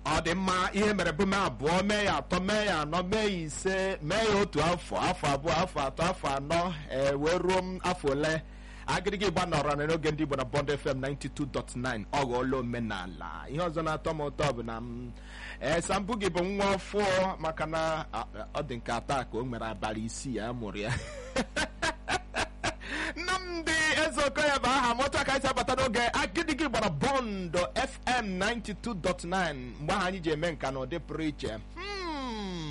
ọ dị mma ihe mere bụ mee abụọ mee ya atọ mee ya anọ mee ya ise mee ya otu afọ afọ abụọ afọ atọ afọ anọ ee wee ruo m afọ ole agịrịgị ịgba nọrọ na n'oge ndị Igbo na Bond FM 92.9 ọ ghọọla omenala ihe ọzọ na-atọ m ụtọ bụ na m ee sambụ gị bụ nwa ọfụọ maka na ọ dị nke atọ ka o nwere abalị isii ya mụrụ ya nnamdị ezeokoya bụ aha m otu aka anyị si abata n'oge agịdịgị gbara bọndụ fm 92.9 mgbe ahụ anyị ji eme nka na ụdị pụrụ iche